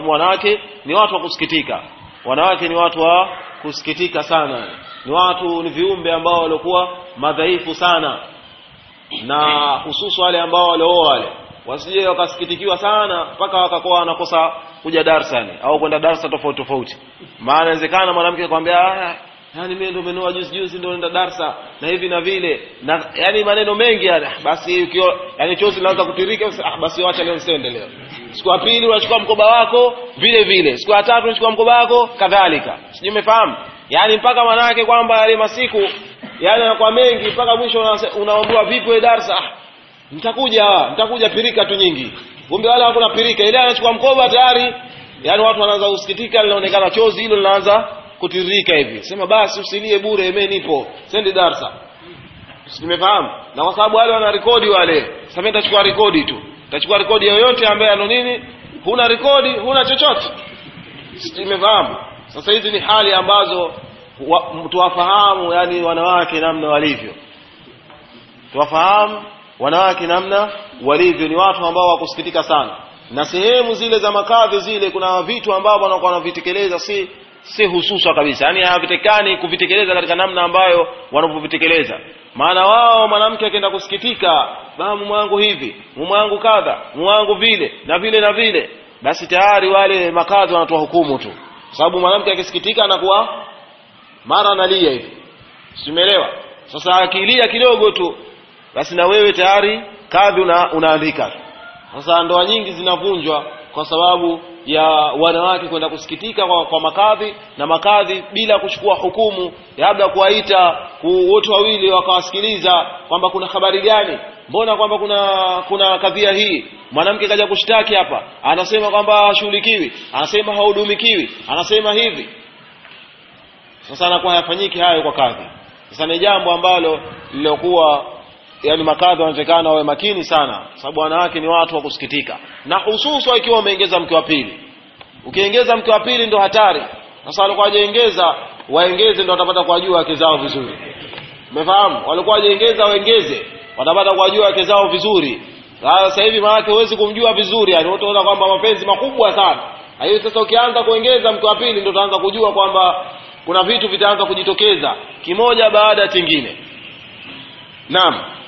wanawake ni watu wa kusikitika wanawake ni watu wa kusikitika sana ni watu ni viumbe ambao walikuwa madhaifu sana na hususu wale ambao walioa wale wasije wakasikitikiwa sana mpaka wakakuwa wanakosa kuja darsani au kwenda darsa tofauti tofauti maana inawezekana mwanamke akwambia ah yani mimi ndo menua juzi juzi ndo nenda darsa na hivi na vile na yani maneno mengi yani ah, basi ukio yani chozi linaanza kutirika ah basi wacha leo nisiende leo siku ya pili unachukua mkoba wako vile vile siku ya tatu unachukua mkoba wako kadhalika sijui umefahamu yani mpaka manake kwamba yale masiku yani yanakuwa mengi mpaka mwisho unaambiwa vipi wewe darsa ah nitakuja nitakuja pirika tu nyingi kumbe wala hakuna pirika ile anachukua mkoba tayari yani watu wanaanza kusikitika linaonekana chozi hilo linaanza kutiririka hivi sema basi usilie bure mimi nipo sendi darsa nimefahamu na kwa sababu wale wana rekodi wale sasa mimi nitachukua rekodi tu nitachukua rekodi yoyote ambaye ano nini huna rekodi huna chochote nimefahamu sasa hizi ni hali ambazo wa, tuwafahamu yani wanawake namna walivyo tuwafahamu wanawake namna walivyo ni watu ambao wakusikitika sana na sehemu zile za makadhi zile kuna vitu ambavyo wanakuwa wanavitekeleza si si hususa kabisa yani havitekani kuvitekeleza katika namna ambayo wanavyovitekeleza maana wao mwanamke akienda kusikitika baa mume wangu hivi mume wangu kadha mume wangu vile na vile na vile basi tayari wale makadhi wanatoa hukumu tu sababu mwanamke akisikitika anakuwa mara analia hivi simeelewa sasa akilia kidogo tu basi na wewe tayari kadhi una, unaandika sasa ndoa nyingi zinavunjwa kwa sababu ya wanawake kwenda kusikitika kwa, kwa makadhi na makadhi bila kuchukua hukumu labda kuwaita wote wawili wakawasikiliza kwamba kuna habari gani mbona kwamba kuna kuna kadhia hii mwanamke kaja kushtaki hapa anasema kwamba hashughulikiwi anasema hahudumikiwi anasema hivi sasa anakuwa hayafanyiki hayo kwa kadhi sasa ni jambo ambalo lilokuwa yani makadhi wanatakana wawe makini sana sababu wanawake ni watu wa kusikitika na hususa ikiwa umeongeza mke wa pili ukiongeza mke wa pili ndo hatari sasa walikuwa wajaongeza waongeze ndo watapata kuwajua wake zao vizuri umefahamu walikuwa wajaongeza waongeze watapata kuwajua wake zao vizuri sasa hivi maanake huwezi kumjua vizuri yani utaona kwamba mapenzi makubwa sana hiyo sasa ukianza kuongeza mke wa pili ndo utaanza kujua kwamba kuna vitu vitaanza kujitokeza kimoja baada ya chingine naam